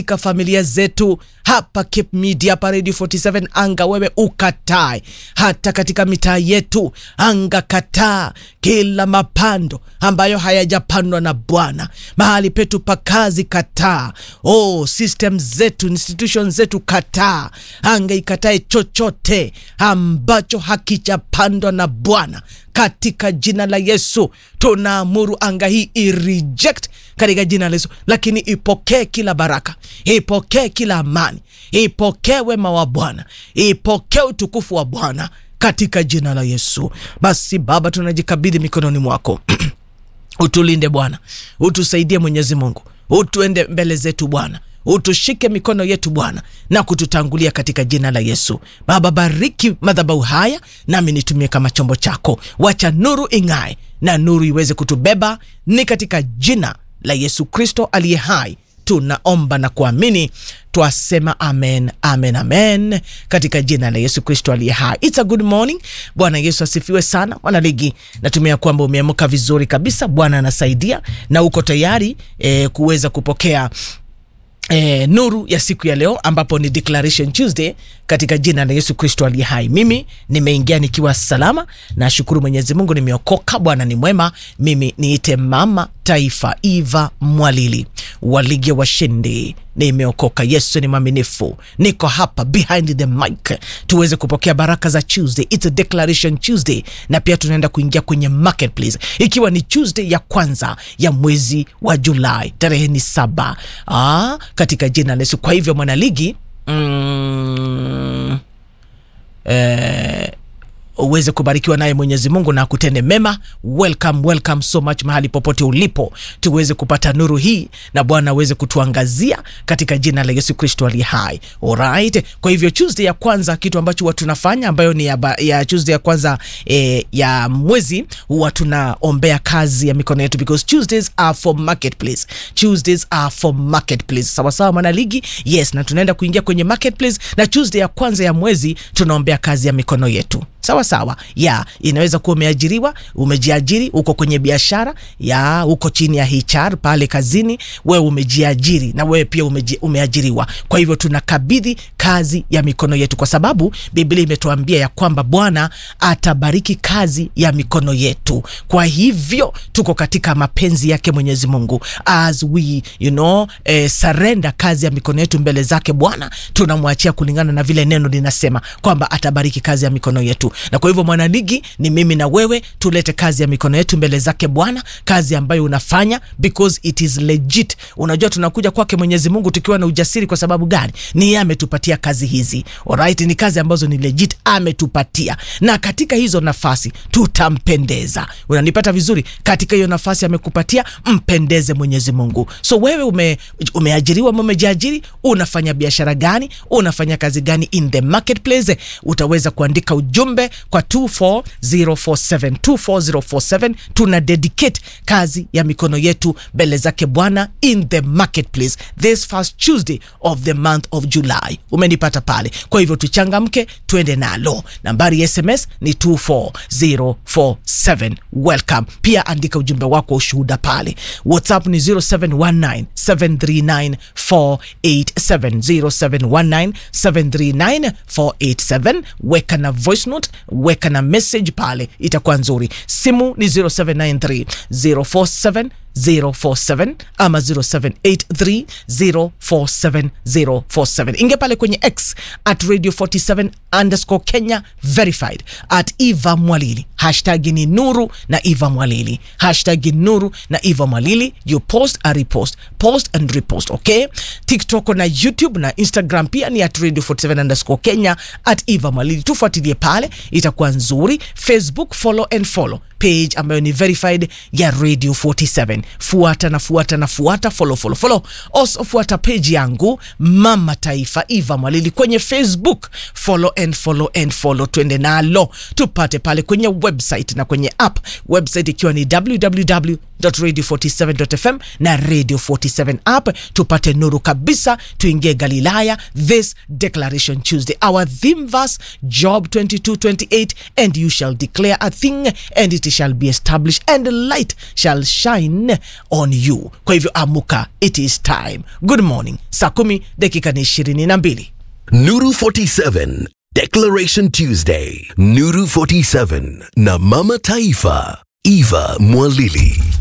katika familia zetu hapa Cape Media, hapa Radio 47 anga, wewe ukatae. Hata katika mitaa yetu anga, kataa kila mapando ambayo hayajapandwa na Bwana. Mahali petu pa kazi, kataa. Oh, system zetu, institution zetu, kataa. Anga ikatae chochote ambacho hakijapandwa na Bwana katika jina la Yesu. Tunaamuru anga hii ireject katika jina la Yesu, lakini ipokee kila baraka, ipokee kila amani, ipokee wema wa Bwana, ipokee utukufu wa Bwana katika jina la Yesu. Basi Baba, tunajikabidhi mikononi mwako utulinde Bwana, utusaidie Mwenyezi Mungu, utuende mbele zetu Bwana utushike mikono yetu Bwana na kututangulia katika jina la Yesu. Baba, bariki madhabahu haya, nami nitumie kama chombo chako. Wacha nuru ing'ae na nuru iweze kutubeba, ni katika jina la Yesu Kristo aliye hai tunaomba na kuamini, twasema amen, amen, amen, katika jina la Yesu Kristo aliye hai. It's a good morning. Bwana Yesu asifiwe sana. Wanaligi, natumia kwamba umeamka vizuri kabisa. Bwana anasaidia na uko tayari eh, kuweza kupokea E, nuru ya siku ya leo ambapo ni Declaration Tuesday katika jina la Yesu Kristo aliye hai. Mimi nimeingia nikiwa salama, nashukuru Mwenyezi Mungu, nimeokoka. Bwana ni mwema. Mimi niite mama taifa Eva Mwalili wa ligi ya washindi, nimeokoka. Yesu ni mwaminifu. Niko hapa behind the mic tuweze kupokea baraka za Tuesday. It's a Declaration Tuesday, na pia tunaenda kuingia kwenye marketplace, ikiwa ni Tuesday ya kwanza ya mwezi wa Julai, tarehe ni saba. Aa, katika jina la Yesu. Kwa hivyo mwanaligi mm, eh, uweze kubarikiwa naye Mwenyezi Mungu na akutende mema. Welcome, welcome so much mahali popote ulipo, tuweze kupata nuru hii na Bwana aweze kutuangazia katika jina la Yesu Kristo aliye hai. Alright, kwa hivyo Tuesday ya kwanza, kitu ambacho huwa tunafanya ambayo ni ya, ba, ya Tuesday ya kwanza eh, ya mwezi huwa tunaombea kazi ya mikono yetu because Tuesdays are for marketplace. Tuesdays are for marketplace. Sawa sawa, mwana ligi? Yes, na tunaenda kuingia kwenye marketplace na Tuesday ya kwanza ya mwezi tunaombea kazi ya mikono yetu sawa sawa ya inaweza kuwa umeajiriwa, umejiajiri, uko kwenye biashara ya uko chini ya HR pale kazini, wewe umejiajiri na wewe pia umeji, umeajiriwa. Kwa hivyo tunakabidhi kazi ya mikono yetu, kwa sababu Biblia imetuambia ya kwamba Bwana atabariki kazi ya mikono yetu. Kwa hivyo tuko katika mapenzi yake Mwenyezi Mungu, as we you know, eh, surrender kazi ya mikono yetu mbele zake Bwana, tunamwachia kulingana na vile neno linasema kwamba atabariki kazi ya mikono yetu na kwa hivyo mwanaligi, ni mimi na wewe tulete kazi ya mikono yetu mbele zake Bwana, kazi ambayo unafanya because it is legit. Unajua, tunakuja kwake Mwenyezi Mungu tukiwa na ujasiri. Kwa sababu gani? Ni yeye ametupatia kazi hizi, alright, ni kazi ambazo ni legit ametupatia, na katika hizo nafasi tutampendeza. Unanipata vizuri? Katika hiyo nafasi amekupatia, mpendeze Mwenyezi Mungu. So wewe ume, umeajiriwa, umejiajiri, unafanya biashara gani? Unafanya kazi gani in the marketplace? Utaweza kuandika ujumbe kwa 24047 24047. Tuna dedicate kazi ya mikono yetu mbele zake Bwana in the marketplace this first Tuesday of the month of July. Umenipata pale? Kwa hivyo tuchangamke, twende nalo. Nambari ya SMS ni 24047. Welcome. Pia andika ujumbe wako wa ushuhuda pale. WhatsApp ni 0719 739 487 0719 739 487. Weka na voice note, weka na message pale, itakuwa nzuri. Simu ni 0793 047 047 ama 0783 047 047. Ingia pale kwenye X at radio 47 underscore Kenya verified at Eva Mwalili. Hashtag ni Nuru na Eva Mwalili. Hashtag Nuru na Eva Mwalili. You post a repost. Post and repost, okay? TikTok na YouTube na Instagram pia ni at radio 47 underscore Kenya at Eva Mwalili. Tufuatilie pale, itakuwa nzuri. Facebook follow and follow page ambayo ni verified ya Radio 47. Fuata na fuata na fuata, follow follow follow. Also fuata page yangu Mama Taifa Eva Mwalili kwenye Facebook, follow and follow and follow, twende nalo tupate pale kwenye website na kwenye app. Website ikiwa ni www radio47.fm na radio 47 app, tupate nuru kabisa, tuingie Galilaya this declaration Tuesday. Our theme verse Job 22:28 and you shall declare a thing and it shall be established and light shall shine shine on you. Kwa hivyo amuka, it is time. Good morning. Saa kumi dakika ni ishirini na mbili. Nuru 47 Declaration Tuesday Nuru 47 na Mama Taifa Eva Mwalili